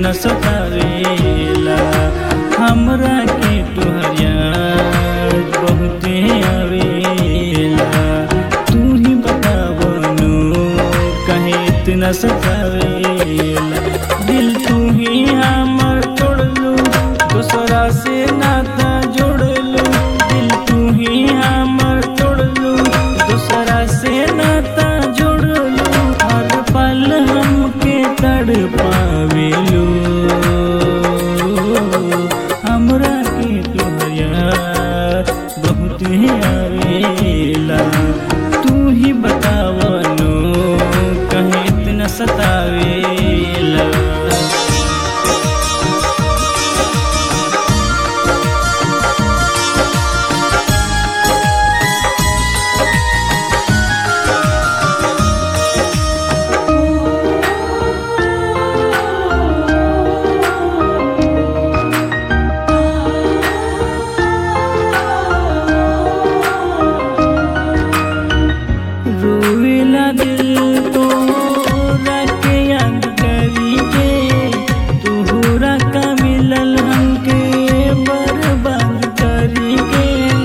इतना सतावेला हमरा के तुहर याद बहुते आवेला तू ही बतावनो कहे इतना सतावेला दिल तू ही हमर तोड़लू दूसरा से नाता जोड़लू दिल तू ही हमर तोड़लू दूसरा से नाता जोड़लू हर पल हमके तड़ पावेलू हमरा के तुहर याद बहुत आवेला तू ही बतावनो कहे इतना सतावेला रोवेला दिल तो रख याद करी के तोहरा का मिलल हमके बर्बाद करी के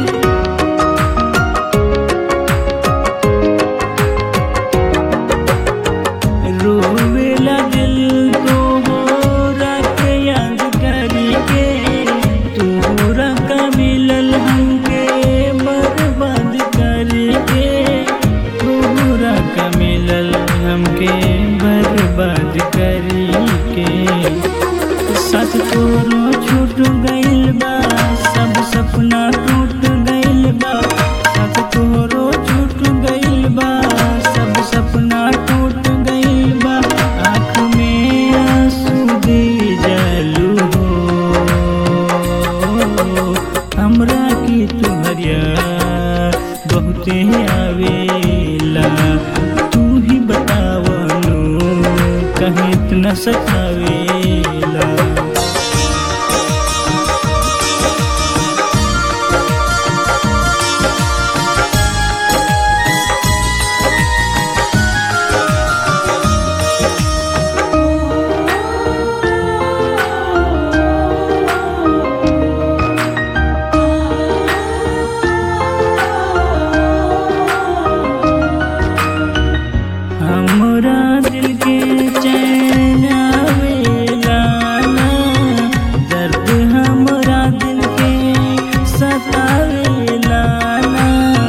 रोवेला दिल तोहरा के याद करी के तोहरा का मिलल हमके बर्बाद करी के तोहरा का मिलल हमके बर्बाद करी के साथ तोरो छूट गइल बा सब सपना टूट गइल बा साथ तोरो छूट गइल बा सब सपना टूट गइल बा आँख में आंसू दे जलू हो हमरा की तुहरिया बहुते आवेला तू ही बतावनो कहीं इतना सतावेला हमरा दिल के चैन आवेला ना दर्द हमरा दिल के सतावेला ना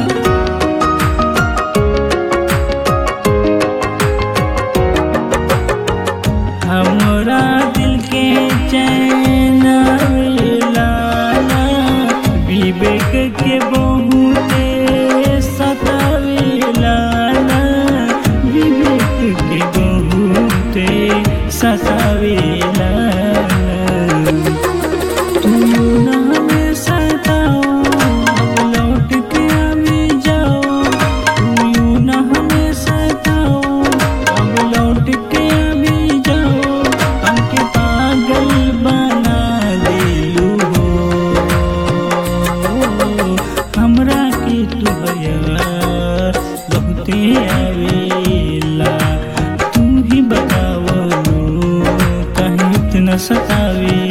हमरा दिल के चैन आवेला ना विवेक के बहुते सतावेला ना विवेक के बहुते सतावेला तू ना हमें सताओ अब लौट के आवी जाओ तू ना हमें सताओ अब लौट के आवी जाओ हमके पागल बना दिलू हो हमरा के तुहरा बहुते आवेला तू ही बतावनो कहीं इतना सतावे